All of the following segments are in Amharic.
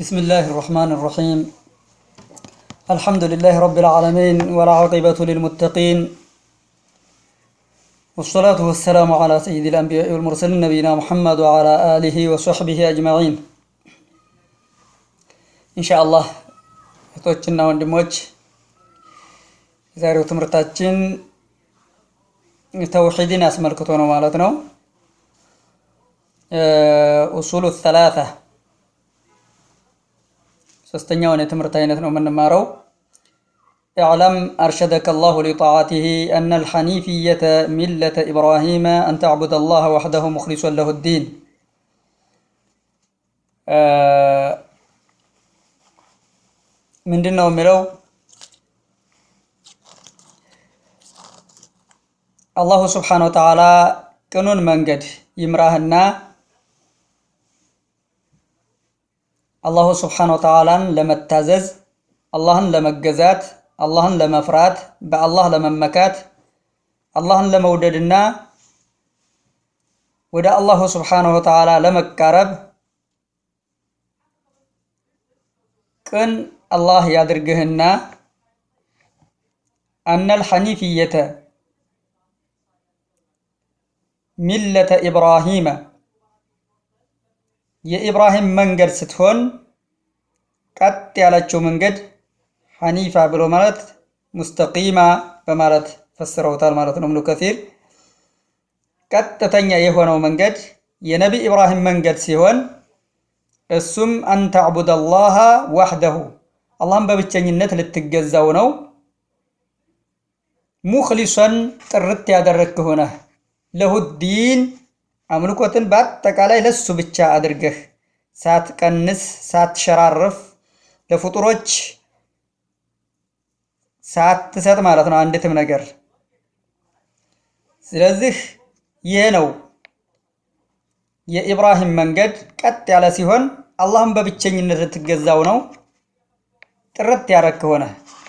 بسم الله الرحمن الرحيم الحمد لله رب العالمين والعاقبة للمتقين والصلاة والسلام على سيد الأنبياء والمرسلين نبينا محمد وعلى آله وصحبه أجمعين إن شاء الله እህቶችና ወንድሞች የዛሬው ትምህርታችን ተውሒድን አስመልክቶ ነው ማለት ነው ኡሱሉ ሰላሳ ሶስተኛውን የትምህርት አይነት ነው የምንማረው اعلم أرشدك الله لطاعته أن الحنيفية ملة إبراهيم أن تعبد الله وحده مخلصا له الدين ምንድን ነው የሚለው አላሁ ስብሓነ ወተዓላ ቅኑን መንገድ ይምራህና አላሁ ስብሓነ ወተዓላን ለመታዘዝ አላህን ለመገዛት አላህን ለመፍራት በአላህ ለመመካት አላህን ለመውደድና ወደ አላሁ ስብሓነ ወተዓላ ለመቃረብ ቅን አላህ ያድርግህና አነል ሐኒፍየተ ሚለተ ኢብራሂመ የኢብራሂም መንገድ ስትሆን ቀጥ ያለችው መንገድ ሐኒፋ ብሎ ማለት ሙስተቂማ በማለት ፈስረውታል ማለት ነው። እብኑ ከሲር ቀጥተኛ የሆነው መንገድ የነቢ ኢብራሂም መንገድ ሲሆን እሱም አንተዕቡድ አላህ ዋሕደሁ አላህን በብቸኝነት ልትገዛው ነው። ሙክሊሶን ጥርት ያደረግክ ሆነህ ለሁዲን አምልኮትን በአጠቃላይ ለሱ ብቻ አድርገህ ሳትቀንስ ሳትሸራርፍ ለፍጡሮች ሳትሰጥ ማለት ነው አንዲትም ነገር። ስለዚህ ይህ ነው የኢብራሂም መንገድ ቀጥ ያለ ሲሆን አላህን በብቸኝነት ልትገዛው ነው። ጥርት ያረክ ሆነ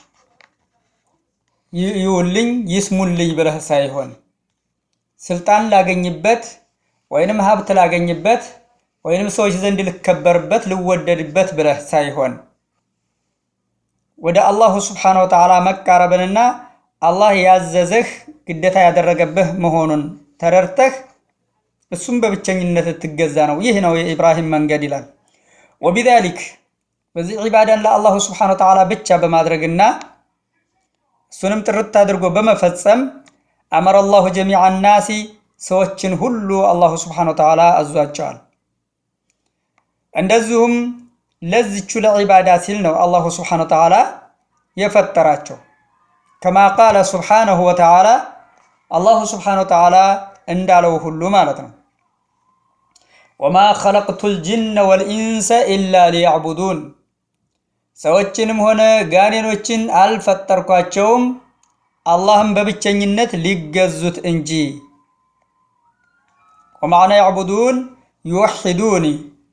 ይውልኝ ይስሙልኝ ብለህ ሳይሆን ስልጣን ላገኝበት ወይንም ሀብት ላገኝበት ወይንም ሰዎች ዘንድ ልከበርበት ልወደድበት ብለህ ሳይሆን ወደ አላሁ ስብሓነ ወተዓላ መቃረብንና አላህ ያዘዘህ ግዴታ ያደረገብህ መሆኑን ተረድተህ እሱም በብቸኝነት ልትገዛ ነው። ይህ ነው የኢብራሂም መንገድ ይላል። ወቢዛሊክ በዚህ ዒባዳን ለአላሁ ስብሓነ ወተዓላ ብቻ በማድረግና እሱንም ጥርት አድርጎ በመፈጸም አመረ አላሁ ጀሚዐ ናሲ ሰዎችን ሁሉ አላሁ ስብሓነ ወተዓላ አዟቸዋል። እንደዚሁም ለዚቹ ለዒባዳ ሲል ነው አላሁ ስብሓነ ወተዓላ የፈጠራቸው። ከማ ቃለ ስብሓነሁ ወተዓላ አላሁ ስብሓነ ወተዓላ እንዳለው ሁሉ ማለት ነው። ወማ ኸለቅቱ ልጅነ ወልኢንሰ ኢላ ሊያዕቡዱን ሰዎችንም ሆነ ጋኔኖችን አልፈጠርኳቸውም አላህም በብቸኝነት ሊገዙት እንጂ። ወማዕና ያዕቡዱን ዩወሒዱኒ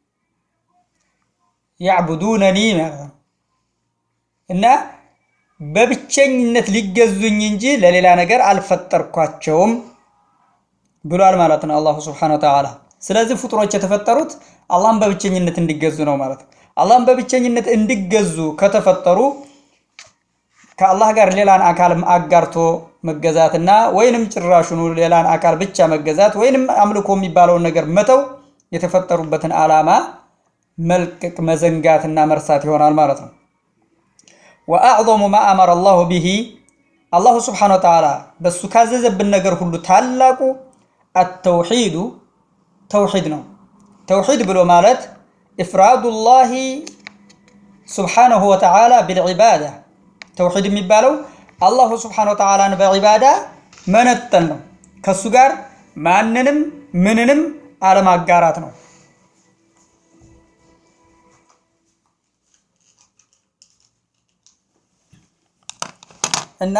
ያዕቡዱነኒ ማለት ነው እና በብቸኝነት ሊገዙኝ እንጂ ለሌላ ነገር አልፈጠርኳቸውም ብሏል ማለት ነው አላሁ ስብሓነ ወተዓላ። ስለዚህ ፍጡሮች የተፈጠሩት አላህን በብቸኝነት እንዲገዙ ነው ማለት ነው። አላህን በብቸኝነት እንዲገዙ ከተፈጠሩ ከአላህ ጋር ሌላን አካል አጋርቶ መገዛትና ወይንም ጭራሹኑ ሌላን አካል ብቻ መገዛት ወይንም አምልኮ የሚባለውን ነገር መተው የተፈጠሩበትን ዓላማ መልቀቅ መዘንጋትና መርሳት ይሆናል ማለት ነው። ወአዕظሙ ማ አመረ አላሁ ቢሂ አላሁ ስብሓነ ወተዓላ በሱ ካዘዘብን ነገር ሁሉ ታላቁ አተውሒዱ ተውሒድ ነው። ተውሒድ ብሎ ማለት ኢፍራዱላሂ ስብሓነሁ ወተዓላ ቢልዒባዳ ተውሒድ የሚባለው አላሁ ስብሓነ ወተዓላን በዒባዳ መነጠል ነው። ከሱ ጋር ማንንም ምንንም አለማጋራት ነው። እና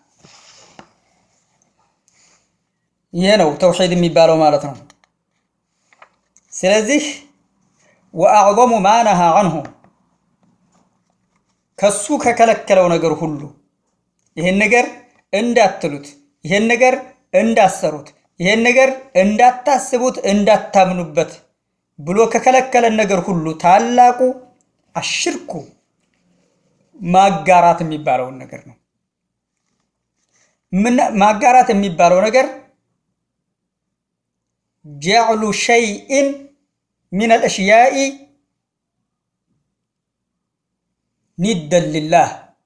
ይሄ ነው ተውሒድ የሚባለው ማለት ነው። ስለዚህ ወአዕظሙ ማ ነሃ አንሁ ከሱ ከከለከለው ነገር ሁሉ ይሄን ነገር እንዳትሉት፣ ይሄን ነገር እንዳሰሩት፣ ይሄን ነገር እንዳታስቡት፣ እንዳታምኑበት ብሎ ከከለከለን ነገር ሁሉ ታላቁ አሽርኩ ማጋራት የሚባለውን ነገር ነው። ማጋራት የሚባለው ነገር ጀዕሉ ሸይእን ሚን አልእሽያኢ ኒደን ሊላህ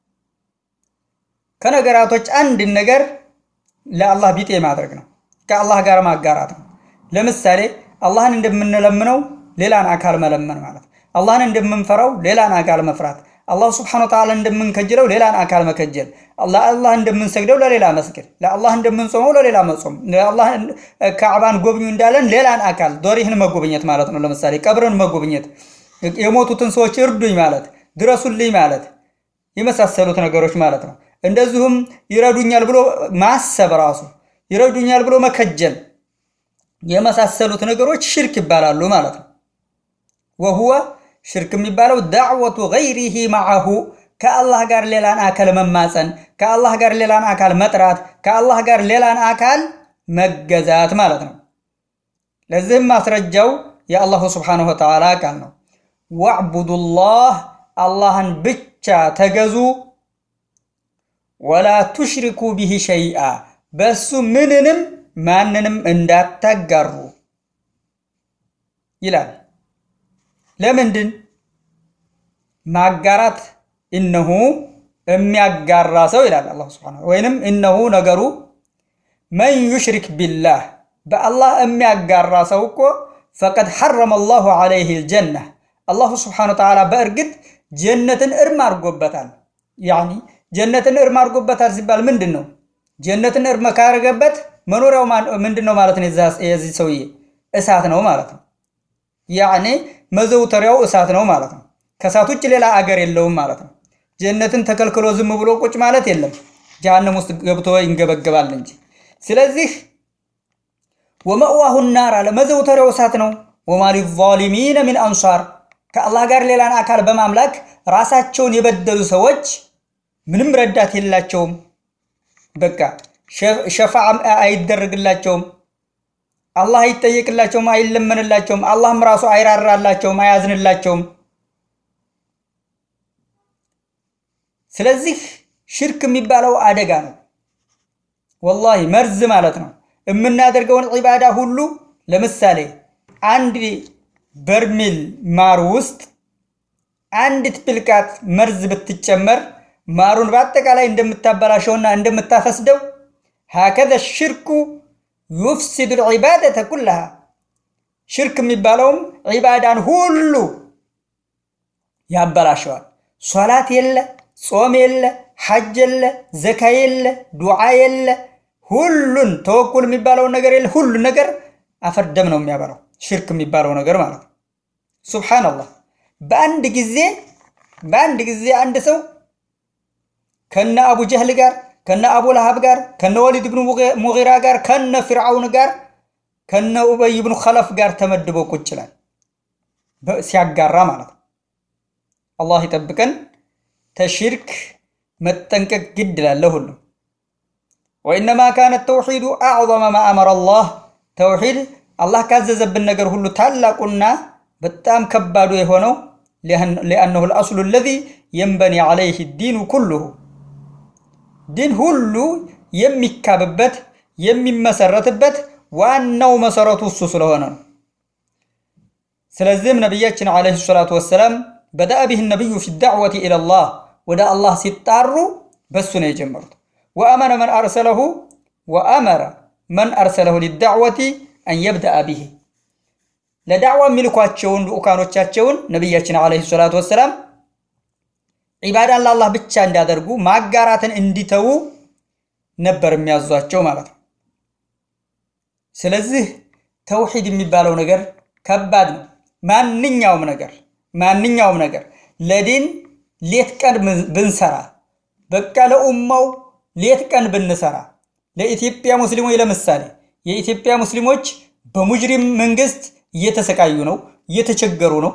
ከነገራቶች አንድን ነገር ለአላህ ቢጤ ማድረግ ነው። ከአላህ ጋር ማጋራት ነው። ለምሳሌ አላህን እንደምንለምነው ሌላን አካል መለመን ማለት ነው። አላህን እንደምንፈራው ሌላን አካል መፍራት፣ አላህ ስብሐነሁ ወተዓላ እንደምንከጅለው ሌላን አካል መከጀል፣ ለአላህ እንደምንሰግደው ለሌላ መስገድ፣ ለአላህ እንደምንጾመው ለሌላ መጾም፣ ለአላህ ካዕባን ጎብኙ እንዳለን ሌላን አካል ዶሪህን መጎብኘት ማለት ነው። ለምሳሌ ቀብርን መጎብኘት፣ የሞቱትን ሰዎች እርዱኝ ማለት፣ ድረሱልኝ ማለት የመሳሰሉት ነገሮች ማለት ነው። እንደዚሁም ይረዱኛል ብሎ ማሰብ ራሱ ይረዱኛል ብሎ መከጀል የመሳሰሉት ነገሮች ሽርክ ይባላሉ ማለት ነው። ወሁወ ሽርክ የሚባለው ዳዕወቱ ገይሪሂ ማዐሁ ከአላህ ጋር ሌላን አካል መማፀን፣ ከአላህ ጋር ሌላን አካል መጥራት፣ ከአላህ ጋር ሌላን አካል መገዛት ማለት ነው። ለዚህም ማስረጃው የአላሁ ስብሓነሁ ወተዓላ ቃል ነው። ወዕቡዱላህ አላህን ብቻ ተገዙ ወላ ቱሽሪኩ ቢሂ ሸይአ በሱ ምንንም ማንንም እንዳታጋሩ ይላል። ለምንድን ማጋራት እነሁ የሚያጋራ ሰው ይላል አላህ ሱብሓነሁ ወይንም እነሁ ነገሩ መን ዩሽሪክ ቢላህ በአላህ የሚያጋራ ሰው እኮ ፈቀድ ሐረመ አላሁ ዐለይሂ ልጀና አላሁ ስብሓነሁ ወተዓላ በእርግጥ ጀነትን እርም አድርጎበታል። ያኒ ጀነትን እርም አድርጎበታል ሲባል ምንድን ነው? ጀነትን እርም ካደረገበት መኖሪያው ምንድን ነው ማለት ነው? የዚህ ሰውዬ እሳት ነው ማለት ነው። ያኔ መዘውተሪያው እሳት ነው ማለት ነው። ከእሳት ውጭ ሌላ አገር የለውም ማለት ነው። ጀነትን ተከልክሎ ዝም ብሎ ቁጭ ማለት የለም። ጀሃነም ውስጥ ገብቶ ይንገበገባል እንጂ። ስለዚህ ወመእዋሁ ናር አለ መዘውተሪያው እሳት ነው። ወማ ሊዛሊሚነ ሚን አንሷር ከአላህ ጋር ሌላን አካል በማምላክ ራሳቸውን የበደሉ ሰዎች ምንም ረዳት የላቸውም። በቃ ሸፋዓ አይደረግላቸውም። አላህ አይጠየቅላቸውም፣ አይለመንላቸውም። አላህም ራሱ አይራራላቸውም፣ አያዝንላቸውም። ስለዚህ ሽርክ የሚባለው አደጋ ነው። ወላሂ መርዝ ማለት ነው። የምናደርገውን ዒባዳ ሁሉ ለምሳሌ አንድ በርሜል ማር ውስጥ አንዲት ብልቃጥ መርዝ ብትጨመር ማሩን በአጠቃላይ እንደምታበላሸውና እንደምታፈስደው ሀከዘ ሽርኩ ዩፍሲዱ ልዒባደተ ኩላሃ ሽርክ የሚባለውም ዒባዳን ሁሉ ያበላሸዋል። ሶላት የለ፣ ጾም የለ፣ ሐጅ የለ፣ ዘካ የለ፣ ዱዓ የለ፣ ሁሉን ተወኩል የሚባለውን ነገር የለ፣ ሁሉን ነገር አፈርደም ነው የሚያበላው ሽርክ የሚባለው ነገር ማለት ነው። ሱብሓነላህ በአንድ ጊዜ በአንድ ጊዜ አንድ ሰው ከነ አቡ ጀህል ጋር ከነ አቡ ለሃብ ጋር ከነ ወሊድ ብኑ ሙጊራ ጋር ከነ ፊርዓውን ጋር ከነ ኡበይ ብኑ ኸለፍ ጋር ተመድበው ቁጭ ይላል ሲያጋራ ማለት ነው። አላህ ይጠብቀን። ተሽርክ መጠንቀቅ ግድ ይላል ሁሉም። ወኢነማ ካነ ተውሒዱ አዕظመ ማ አመረ አላህ ተውሒድ አላህ ካዘዘብን ነገር ሁሉ ታላቁና በጣም ከባዱ የሆነው ሊአነሁ ልአስሉ አለዚ የንበኒ ዓለይህ ዲኑ ኩሉሁ ዲን ሁሉ የሚካብበት የሚመሰረትበት ዋናው መሰረቱ እሱ ስለሆነ ነው። ስለዚህም ነቢያችን ዓለይሂ ሰላቱ ወሰላም በደአ ቢህ ነቢዩ ፊ ዳዕወቲ ኢለላህ ወደ አላህ ሲጣሩ በሱ ነው የጀመሩት። ወአመረ መን አርሰለሁ ወአመረ መን አርሰለሁ ሊዳዕወቲ አን የብደአ ቢህ ለዳዕዋ የሚልኳቸውን ልኡካኖቻቸውን ነቢያችን ዓለይሂ ሰላቱ ወሰላም ዒባዳን ለአላህ ብቻ እንዲያደርጉ ማጋራትን እንዲተዉ ነበር የሚያዟቸው ማለት ነው። ስለዚህ ተውሒድ የሚባለው ነገር ከባድ ነው። ማንኛውም ነገር ማንኛውም ነገር ለዲን ሌት ቀን ብንሰራ በቃ ለኡማው ሌት ቀን ብንሰራ ለኢትዮጵያ ሙስሊሞች ለምሳሌ የኢትዮጵያ ሙስሊሞች በሙጅሪም መንግስት እየተሰቃዩ ነው፣ እየተቸገሩ ነው፣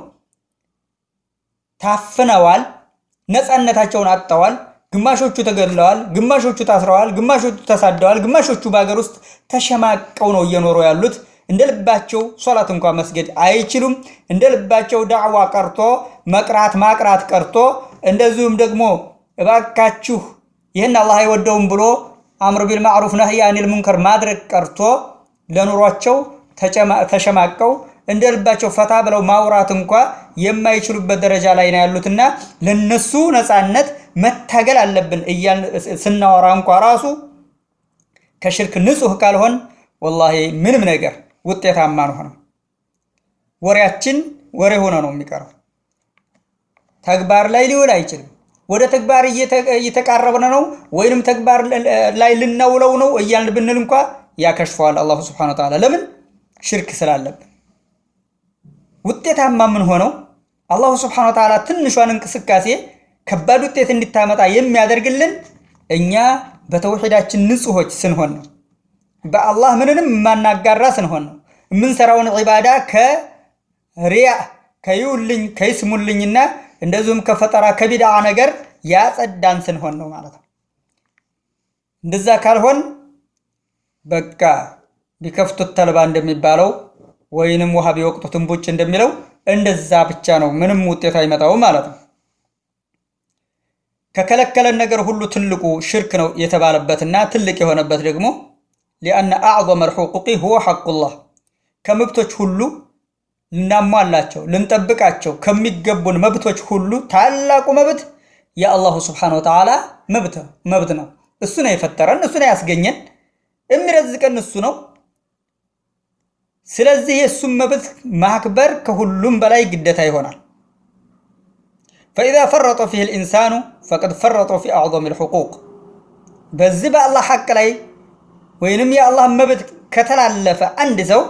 ታፍነዋል፣ ነፃነታቸውን አጥተዋል። ግማሾቹ ተገድለዋል፣ ግማሾቹ ታስረዋል፣ ግማሾቹ ተሳደዋል፣ ግማሾቹ በሀገር ውስጥ ተሸማቀው ነው እየኖሩ ያሉት። እንደ ልባቸው ሶላት እንኳ መስገድ አይችሉም። እንደ ልባቸው ዳዕዋ ቀርቶ መቅራት ማቅራት ቀርቶ እንደዚሁም ደግሞ እባካችሁ ይህን አላህ አይወደውም ብሎ አምር ቢል ማዕሩፍ ነህይ አኒል ሙንከር ማድረግ ቀርቶ ለኑሯቸው ተሸማቀው እንደ ልባቸው ፈታ ብለው ማውራት እንኳ የማይችሉበት ደረጃ ላይ ነው ያሉትና ለነሱ ነፃነት መታገል አለብን እያልን ስናወራ እንኳ ራሱ ከሽርክ ንጹህ ካልሆን ወላሂ ምንም ነገር ውጤታማ አንሆንም። ወሬያችን ወሬ ሆነ ነው የሚቀረው፣ ተግባር ላይ ሊውል አይችልም። ወደ ተግባር እየተቃረብን ነው ወይንም ተግባር ላይ ልናውለው ነው እያልን ብንል እንኳ ያከሽፈዋል አላሁ ስብሐነሁ ወተዓላ። ለምን ሽርክ ስላለብን። ውጤታማ ምን ሆነው አላሁ ስብሐነሁ ወተዓላ ትንሿን እንቅስቃሴ ከባድ ውጤት እንዲታመጣ የሚያደርግልን እኛ በተውሒዳችን ንጹሖች ስንሆን ነው። በአላህ ምንንም የማናጋራ ስንሆን ነው። የምንሰራውን ዒባዳ ከሪያ ከይውልኝ ከይስሙልኝና እንደዚሁም ከፈጠራ ከቢድዓ ነገር ያጸዳን ስንሆን ነው ማለት ነው። እንደዛ ካልሆን በቃ ቢከፍቱት ተልባ እንደሚባለው ወይንም ውሃ ቢወቅጡት እምቡጭ እንደሚለው እንደዛ ብቻ ነው፣ ምንም ውጤት አይመጣውም ማለት ነው። ከከለከለን ነገር ሁሉ ትልቁ ሽርክ ነው የተባለበትና ትልቅ የሆነበት ደግሞ ሊአነ አዕظመ ልሑቁቂ ሁወ ሐቁላህ ከመብቶች ሁሉ ልናሟላቸው ልንጠብቃቸው ከሚገቡን መብቶች ሁሉ ታላቁ መብት የአላሁ ስብሓነሁ ወተዓላ መብት ነው። እሱ ነው የፈጠረን፣ እሱ ነው ያስገኘን፣ የሚረዝቀን እሱ ነው። ስለዚህ የእሱም መብት ማክበር ከሁሉም በላይ ግዴታ ይሆናል። ፈኢዛ ፈረጠ ፊህ ልኢንሳኑ ፈቀድ ፈረጠ ፊ አዕظም ልሑቁቅ በዚህ በአላህ ሐቅ ላይ ወይንም የአላህ መብት ከተላለፈ አንድ ሰው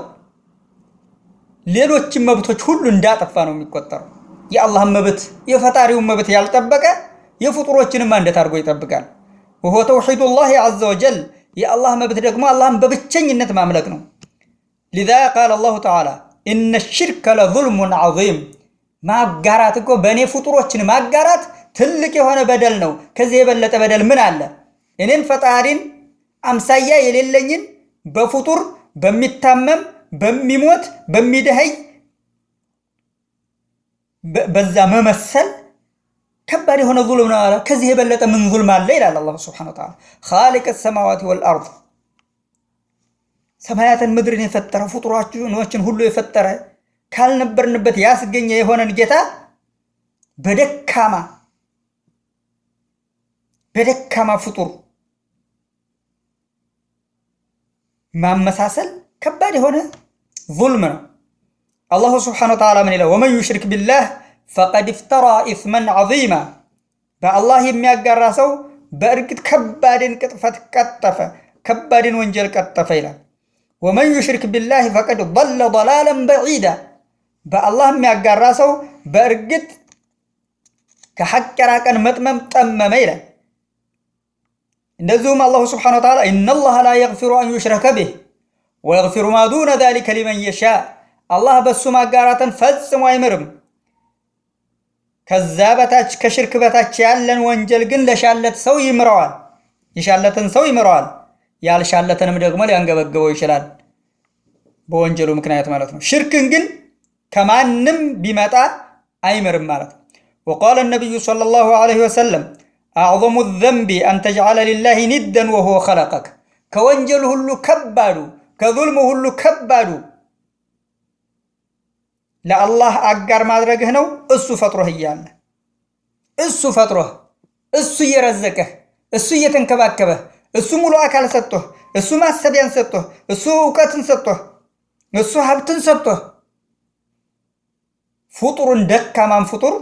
ሌሎችን መብቶች ሁሉ እንዳጠፋ ነው የሚቆጠረው። የአላህን መብት የፈጣሪውን መብት ያልጠበቀ የፍጡሮችንም እንዴት አድርጎ ይጠብቃል? ወሆ ተውሒዱላህ ዐዘ ወጀል የአላህ መብት ደግሞ አላህን በብቸኝነት ማምለክ ነው። ሊዛ ቃለ አላሁ ተዓላ ኢነ ሽርከ ለዙልሙን ዐዚም ማጋራት እኮ በእኔ ፍጡሮችን ማጋራት ትልቅ የሆነ በደል ነው። ከዚህ የበለጠ በደል ምን አለ? እኔን ፈጣሪን አምሳያ የሌለኝን በፍጡር በሚታመም በሚሞት በሚደኸይ በዛ መመሰል ከባድ የሆነ ዙልም ነው አለ። ከዚህ የበለጠ ምን ዙልም አለ ይላል አላሁ ሱብሓነሁ ወተዓላ። ኻሊቅ ሰማዋት ወልአርድ ሰማያትን ምድርን የፈጠረ ፍጡሮችን ሁሉ የፈጠረ ካልነበርንበት ያስገኘ የሆነን ጌታ በደካማ በደካማ ፍጡር ማመሳሰል ከባድ የሆነ ዙልም ነው። አላሁ ስብሓነሁ ወተዓላ ምን ይላል? ወመን ዩሽሪክ ቢላህ ፈቀድ ኢፍተራ ኢስመን ዐዚማ በአላህ የሚያጋራ ሰው በእርግጥ ከባድን ቅጥፈት ቀጠፈ፣ ከባድን ወንጀል ቀጠፈ ይላል። ወመን ዩሽሪክ ቢላህ ፈቀድ ضለ ضላለን በዒዳ በአላህ የሚያጋራ ሰው በእርግጥ ከሐቅ የራቀን መጥመም ጠመመ ይላል። እንደዚሁም አላሁ ስብሓነሁ ወተዓላ ኢነላህ ላ የግፊሩ አን ዩሽረከ ቢህ ወየግፊሩ ማ ዱነ ዛሊከ ሊመን የሻ አላህ በሱ ማጋራትን ፈጽሞ አይምርም። ከዛ በታች ከሽርክ በታች ያለን ወንጀል ግን ለሻለት ሰው ይምረዋል። የሻለትን ሰው ይምረዋል። ያልሻለትንም ደግሞ ሊያንገበግበው ይችላል፣ በወንጀሉ ምክንያት ማለት ነው። ሽርክን ግን ከማንም ቢመጣ አይምርም ማለት ነው። ወቃለ ነቢዩ ሰለላሁ ዐለይሂ ወሰለም አዕظሙ ዘንቢ አን ተጅዓለ ሊላሂ ኒደን ወሁወ ኸለቀክ ከወንጀሉ ሁሉ ከባዱ ከዙልሙ ሁሉ ከባዱ ለአላህ አጋር ማድረግህ ነው። እሱ ፈጥሮህ እያለ እሱ ፈጥሮህ እሱ እየረዘቀህ እሱ እየተንከባከበህ እሱ ሙሉ አካል ሰጥቶህ እሱ ማሰቢያን ሰጥቶህ እሱ እውቀትን ሰጥቶህ እሱ ሀብትን ሰጥቶህ ፍጡሩን ደካማን ፍጡር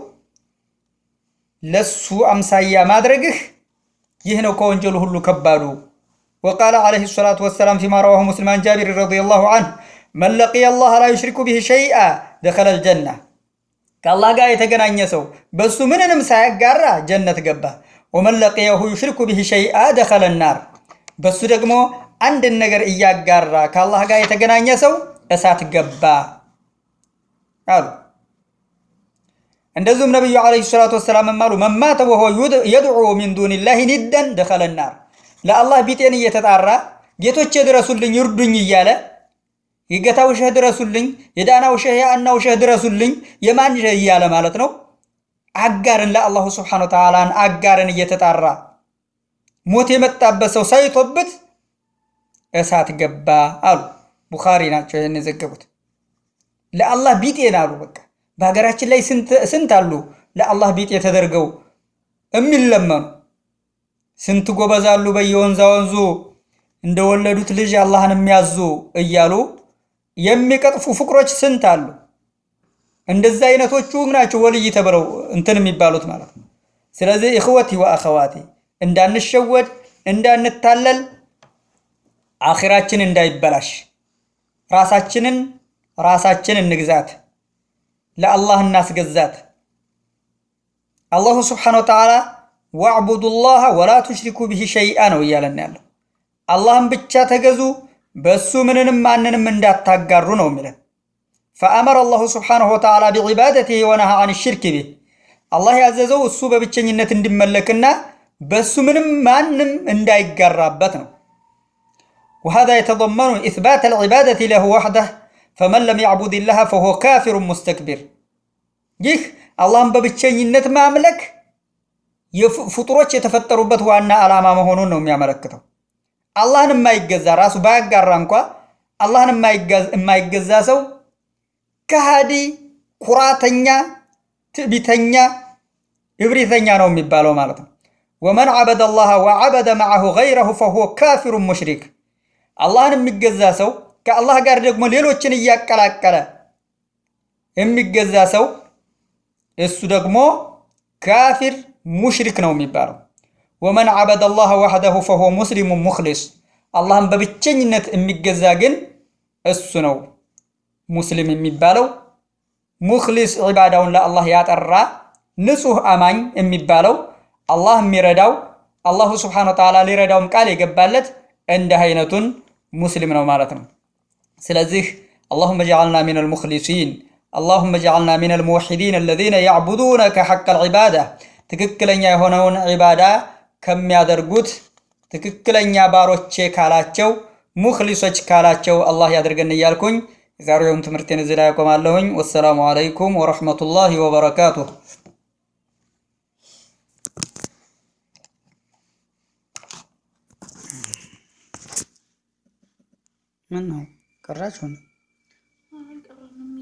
ለሱ አምሳያ ማድረግህ ይህ ነው ከወንጀሉ ሁሉ ከባዱ። ወቃለ ዓለይሂ ሰላቱ ወሰላም ፊማ ረዋሁ ሙስሊም አን ጃቢር ረዲየላሁ አንሁ መን ለቂየ አላህ ላ ዩሽሪኩ ቢሂ ሸይአ ደኸለል ጀና ከአላህ ጋር የተገናኘ ሰው በሱ ምንንም ሳያጋራ ጀነት ገባ። ወመን ለቂየሁ ዩሽሪኩ ቢሂ ሸይአ ደኸለ ናር በሱ ደግሞ አንድን ነገር እያጋራ ከአላህ ጋር የተገናኘ ሰው እሳት ገባ አሉ። እንደዚሁም ነቢዩ ዓለይሂ ሰላቱ ወሰላም አሉ መን ማተ ወሁወ የድዑ ሚን ዱኒላሂ ኒደን ደኸለ ናር ለአላህ ቢጤን እየተጣራ ጌቶቼ ድረሱልኝ ይርዱኝ እያለ የጌታው ሸህ ድረሱልኝ፣ የዳናው ሸህ የአናው ሸህ ድረሱልኝ፣ የማን ሸህ እያለ ማለት ነው። አጋርን ለአላሁ ስብሓነ ወተዓላን አጋርን እየተጣራ ሞት የመጣበት ሰው ሳይቶብት እሳት ገባ አሉ። ቡኻሪ ናቸው ይህን የዘገቡት። ለአላህ ቢጤን አሉ። በቃ በሀገራችን ላይ ስንት አሉ ለአላህ ቢጤ ተደርገው የሚለመኑ ስንት ጎበዛሉ በየወንዛ ወንዙ እንደወለዱት ልጅ አላህን የሚያዙ እያሉ የሚቀጥፉ ፍቅሮች ስንት አሉ። እንደዛ አይነቶቹ ናቸው ወልይ ተብለው እንትን የሚባሉት ማለት ነው። ስለዚህ እኽወቲ ወአኸዋቲ እንዳንሸወድ እንዳንታለል አኺራችን እንዳይበላሽ ራሳችንን ራሳችን እንግዛት፣ ለአላህ እናስገዛት። አላሁ ስብሓነሁ ወተዓላ ወዕቡዱላህ ወላ ቱሽሪኩ ብሂ ሸይአ ነው እያለን ያለው። አላህን ብቻ ተገዙ፣ በእሱ ምንንም ማንንም እንዳታጋሩ ነው የሚለን። ፈአመረ አላሁ ስብሓነሁ ወተዓላ ቢዒባደቲሂ ወነሃ አን ሽርክ ቢህ አላህ ያዘዘው እሱ በብቸኝነት እንዲመለክና በእሱ ምንም ማንም እንዳይጋራበት ነው። ወሃዛ የተضመኑ ኢስባት አልዒባደቲ ለሁ ወሕደህ ፈመን ለም ያዕቡድ ላህ ፈሁወ ካፊሩን ሙስተክቢር። ይህ አላህን በብቸኝነት ማምለክ ፍጡሮች የተፈጠሩበት ዋና ዓላማ መሆኑን ነው የሚያመለክተው። አላህን የማይገዛ ራሱ ባያጋራ እንኳ አላህን የማይገዛ ሰው ከሃዲ፣ ኩራተኛ፣ ትዕቢተኛ፣ እብሪተኛ ነው የሚባለው ማለት ነው። ወመን ዓበደ አላህ ወዓበደ መዓሁ ገይረሁ ፈሁወ ካፊሩን ሙሽሪክ። አላህን የሚገዛ ሰው ከአላህ ጋር ደግሞ ሌሎችን እያቀላቀለ የሚገዛ ሰው እሱ ደግሞ ካፊር ሙሽሪክ ነው የሚባለው። ወመን ዓበደ አላህ ወሕደሁ ፈሁወ ሙስሊሙን ሙኽሊስ። አላህን በብቸኝነት የሚገዛ ግን እሱ ነው ሙስሊም የሚባለው። ሙኽሊስ ዒባዳውን ለአላህ ያጠራ ንጹሕ አማኝ የሚባለው አላህ የሚረዳው አላሁ ስብሓነሁ ወተዓላ ሊረዳውም ቃል የገባለት እንዲህ አይነቱን ሙስሊም ነው ማለት ነው። ስለዚህ አላሁመ ጀዓልና ሚነል ሙኽሊሲን አላሁመ ጀዓልና ሚነል ሙወሒዲን አለዚነ ያዕቡዱነከ ሐቀል ዒባዳ ትክክለኛ የሆነውን ዒባዳ ከሚያደርጉት ትክክለኛ ባሮቼ ካላቸው ሙኽሊሶች ካላቸው አላህ ያደርገን እያልኩኝ የዛሬውን ትምህርቴን እዚህ ላይ ያቆማለሁኝ። ወሰላሙ አለይኩም ወረሕመቱላሂ ወበረካቱሁ። ምን ነው ቀራችሁ?